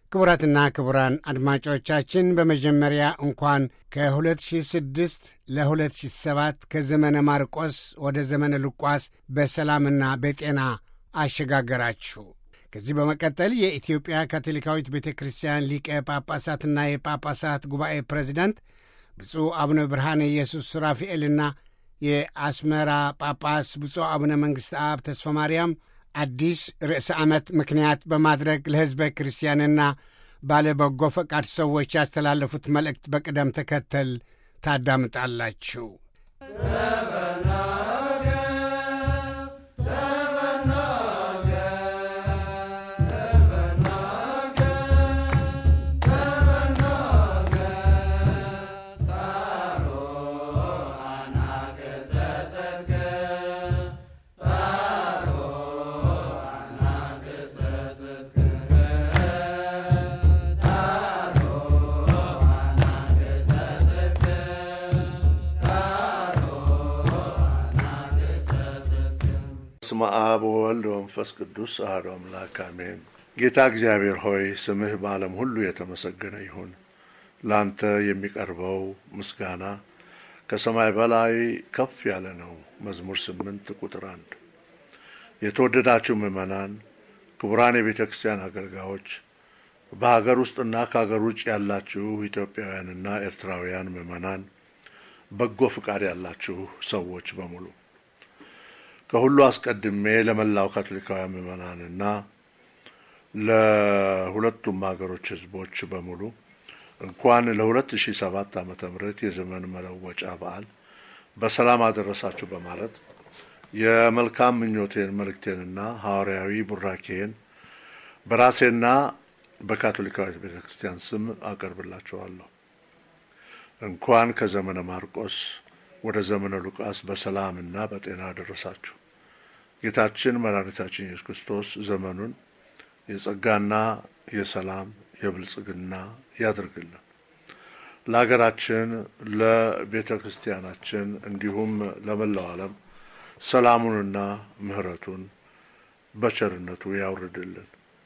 ክቡራትና ክቡራን አድማጮቻችን በመጀመሪያ እንኳን ከ2006 ለ2007 ከዘመነ ማርቆስ ወደ ዘመነ ሉቃስ በሰላምና በጤና አሸጋገራችሁ። ከዚህ በመቀጠል የኢትዮጵያ ካቶሊካዊት ቤተ ክርስቲያን ሊቀ ጳጳሳትና የጳጳሳት ጉባኤ ፕሬዚዳንት ብፁዕ አቡነ ብርሃነ ኢየሱስ ሱራፊኤልና የአስመራ ጳጳስ ብፁዕ አቡነ መንግሥተ አብ ተስፋ ማርያም አዲስ ርዕሰ ዓመት ምክንያት በማድረግ ለሕዝበ ክርስቲያንና ባለ በጎ ፈቃድ ሰዎች ያስተላለፉት መልእክት በቅደም ተከተል ታዳምጣላችሁ። በስመ አብ ወወልድ ወመንፈስ ቅዱስ አሐዱ አምላክ አሜን። ጌታ እግዚአብሔር ሆይ ስምህ በዓለም ሁሉ የተመሰገነ ይሁን። ለአንተ የሚቀርበው ምስጋና ከሰማይ በላይ ከፍ ያለ ነው። መዝሙር ስምንት ቁጥር አንድ የተወደዳችሁ ምዕመናን፣ ክቡራን የቤተ ክርስቲያን አገልጋዮች፣ በሀገር ውስጥና ከሀገር ውጭ ያላችሁ ኢትዮጵያውያንና ኤርትራውያን ምዕመናን፣ በጎ ፍቃድ ያላችሁ ሰዎች በሙሉ ከሁሉ አስቀድሜ ለመላው ካቶሊካውያን ምዕመናንና ለሁለቱም ሀገሮች ሕዝቦች በሙሉ እንኳን ለሁለት ሺ ሰባት ዓመተ ምህረት የዘመን መለወጫ በዓል በሰላም አደረሳችሁ በማለት የመልካም ምኞቴን መልእክቴንና ሐዋርያዊ ቡራኬን በራሴና በካቶሊካዊት ቤተ ክርስቲያን ስም አቀርብላችኋለሁ። እንኳን ከዘመነ ማርቆስ ወደ ዘመነ ሉቃስ በሰላምና በጤና አደረሳችሁ። ጌታችን መድኃኒታችን ኢየሱስ ክርስቶስ ዘመኑን የጸጋና የሰላም የብልጽግና ያድርግልን። ለሀገራችን፣ ለቤተ ክርስቲያናችን እንዲሁም ለመላው ዓለም ሰላሙንና ምሕረቱን በቸርነቱ ያውርድልን።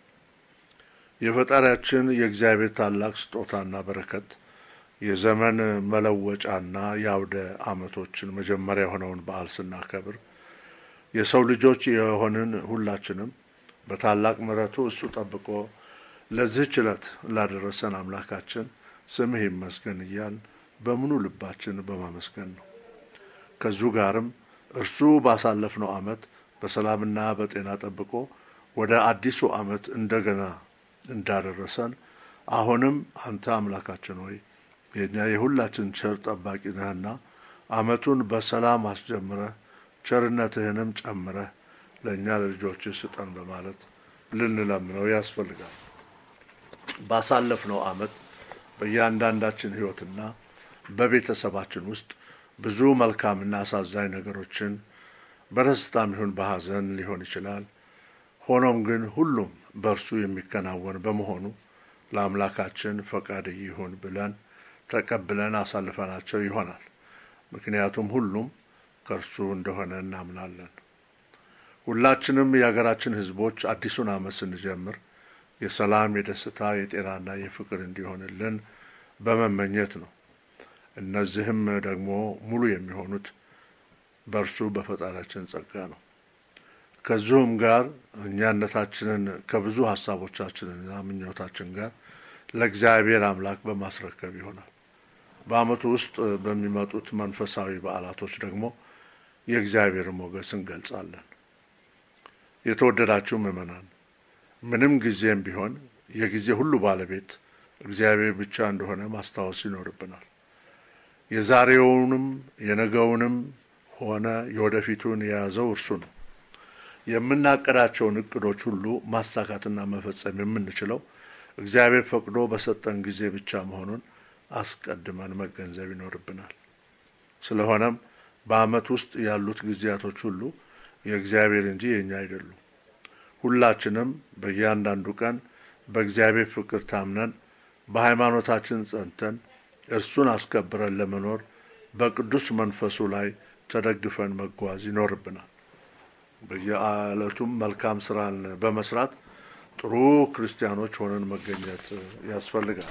የፈጣሪያችን የእግዚአብሔር ታላቅ ስጦታና በረከት የዘመን መለወጫና የአውደ ዓመቶችን መጀመሪያ የሆነውን በዓል ስናከብር የሰው ልጆች የሆንን ሁላችንም በታላቅ ምሕረቱ እሱ ጠብቆ ለዚህች ዕለት ላደረሰን አምላካችን ስምህ ይመስገን እያል በሙሉ ልባችን በማመስገን ነው። ከዚሁ ጋርም እርሱ ባሳለፍነው ዓመት በሰላምና በጤና ጠብቆ ወደ አዲሱ ዓመት እንደገና እንዳደረሰን አሁንም አንተ አምላካችን ሆይ የእኛ የሁላችን ቸር ጠባቂ ነህና ዓመቱን በሰላም አስጀምረህ ቸርነትህንም ጨምረህ ለእኛ ለልጆችህ ስጠን በማለት ልንለምነው ያስፈልጋል። ባሳለፍነው ዓመት በእያንዳንዳችን ሕይወትና በቤተሰባችን ውስጥ ብዙ መልካምና አሳዛኝ ነገሮችን በደስታም ይሁን በሐዘን ሊሆን ይችላል። ሆኖም ግን ሁሉም በእርሱ የሚከናወን በመሆኑ ለአምላካችን ፈቃድ ይሁን ብለን ተቀብለን አሳልፈናቸው ይሆናል። ምክንያቱም ሁሉም ከእርሱ እንደሆነ እናምናለን። ሁላችንም የሀገራችን ሕዝቦች አዲሱን ዓመት ስንጀምር የሰላም፣ የደስታ፣ የጤናና የፍቅር እንዲሆንልን በመመኘት ነው። እነዚህም ደግሞ ሙሉ የሚሆኑት በእርሱ በፈጣሪያችን ጸጋ ነው። ከዚሁም ጋር እኛነታችንን ከብዙ ሀሳቦቻችንና ምኞታችን ጋር ለእግዚአብሔር አምላክ በማስረከብ ይሆናል። በዓመቱ ውስጥ በሚመጡት መንፈሳዊ በዓላቶች ደግሞ የእግዚአብሔር ሞገስ እንገልጻለን። የተወደዳችሁ ምዕመናን፣ ምንም ጊዜም ቢሆን የጊዜ ሁሉ ባለቤት እግዚአብሔር ብቻ እንደሆነ ማስታወስ ይኖርብናል። የዛሬውንም የነገውንም ሆነ የወደፊቱን የያዘው እርሱ ነው። የምናቀዳቸውን እቅዶች ሁሉ ማሳካትና መፈጸም የምንችለው እግዚአብሔር ፈቅዶ በሰጠን ጊዜ ብቻ መሆኑን አስቀድመን መገንዘብ ይኖርብናል። ስለሆነም በዓመት ውስጥ ያሉት ጊዜያቶች ሁሉ የእግዚአብሔር እንጂ የእኛ አይደሉም። ሁላችንም በእያንዳንዱ ቀን በእግዚአብሔር ፍቅር ታምነን በሃይማኖታችን ጸንተን እርሱን አስከብረን ለመኖር በቅዱስ መንፈሱ ላይ ተደግፈን መጓዝ ይኖርብናል። በየዕለቱም መልካም ስራን በመስራት ጥሩ ክርስቲያኖች ሆነን መገኘት ያስፈልጋል።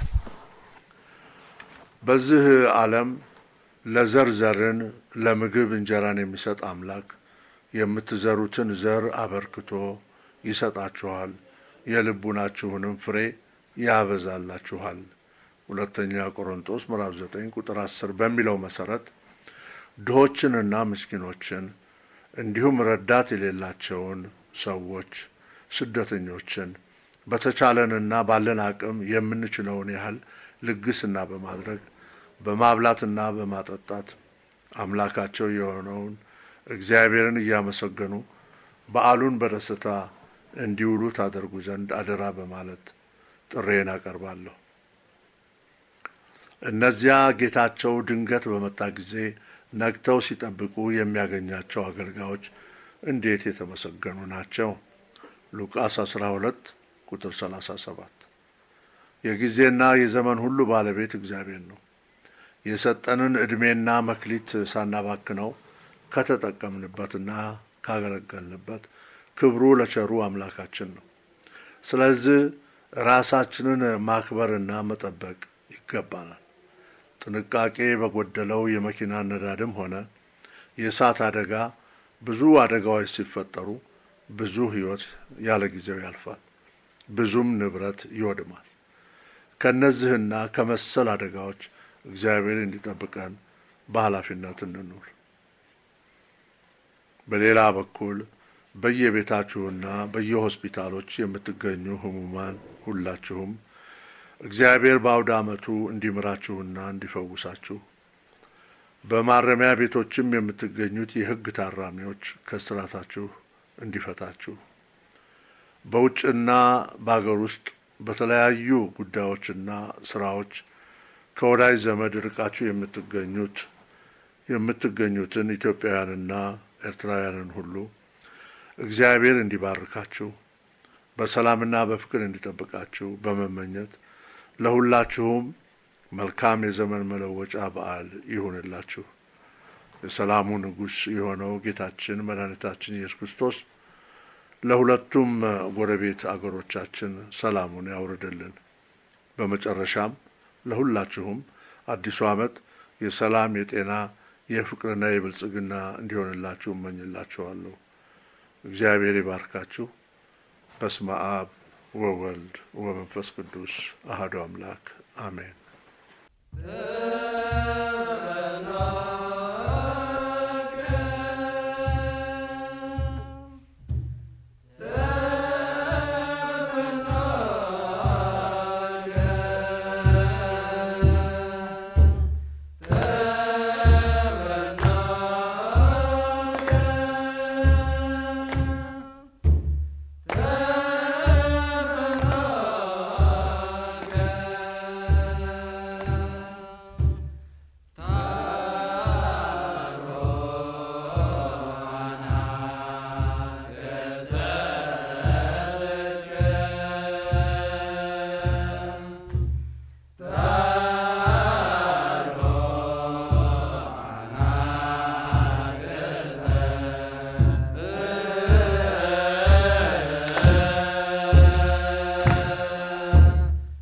በዚህ ዓለም ለዘር ዘርን ለምግብ እንጀራን የሚሰጥ አምላክ የምትዘሩትን ዘር አበርክቶ ይሰጣችኋል፣ የልቡናችሁንም ፍሬ ያበዛላችኋል። ሁለተኛ ቆሮንጦስ ምዕራፍ ዘጠኝ ቁጥር አስር በሚለው መሰረት ድሆችንና ምስኪኖችን እንዲሁም ረዳት የሌላቸውን ሰዎች ስደተኞችን በተቻለንና ባለን አቅም የምንችለውን ያህል ልግስና በማድረግ በማብላትና በማጠጣት አምላካቸው የሆነውን እግዚአብሔርን እያመሰገኑ በዓሉን በደስታ እንዲውሉ ታደርጉ ዘንድ አደራ በማለት ጥሬን አቀርባለሁ። እነዚያ ጌታቸው ድንገት በመጣ ጊዜ ነግተው ሲጠብቁ የሚያገኛቸው አገልጋዮች እንዴት የተመሰገኑ ናቸው። ሉቃስ 12 ቁጥር 37 የጊዜና የዘመን ሁሉ ባለቤት እግዚአብሔር ነው። የሰጠንን ዕድሜና መክሊት ሳናባክነው ከተጠቀምንበትና ካገለገልንበት ክብሩ ለቸሩ አምላካችን ነው። ስለዚህ ራሳችንን ማክበርና መጠበቅ ይገባናል። ጥንቃቄ በጎደለው የመኪና ነዳድም ሆነ የእሳት አደጋ ብዙ አደጋዎች ሲፈጠሩ ብዙ ሕይወት ያለ ጊዜው ያልፋል፣ ብዙም ንብረት ይወድማል። ከእነዚህና ከመሰል አደጋዎች እግዚአብሔር እንዲጠብቀን በኃላፊነት እንኑር። በሌላ በኩል በየቤታችሁና በየሆስፒታሎች የምትገኙ ሕሙማን ሁላችሁም እግዚአብሔር በአውደ ዓመቱ እንዲምራችሁና እንዲፈውሳችሁ በማረሚያ ቤቶችም የምትገኙት የሕግ ታራሚዎች ከስራታችሁ እንዲፈታችሁ በውጭና በአገር ውስጥ በተለያዩ ጉዳዮችና ስራዎች ከወዳጅ ዘመድ ርቃችሁ የምትገኙት የምትገኙትን ኢትዮጵያውያንና ኤርትራውያንን ሁሉ እግዚአብሔር እንዲባርካችሁ በሰላምና በፍቅር እንዲጠብቃችሁ በመመኘት ለሁላችሁም መልካም የዘመን መለወጫ በዓል ይሁንላችሁ። የሰላሙ ንጉሥ የሆነው ጌታችን መድኃኒታችን ኢየሱስ ክርስቶስ ለሁለቱም ጎረቤት አገሮቻችን ሰላሙን ያውርድልን። በመጨረሻም ለሁላችሁም አዲሱ ዓመት የሰላም፣ የጤና፣ የፍቅርና የብልጽግና እንዲሆንላችሁ እመኝላችኋለሁ። እግዚአብሔር ይባርካችሁ። በስመ አብ ወወልድ ወመንፈስ ቅዱስ አሐዱ አምላክ አሜን።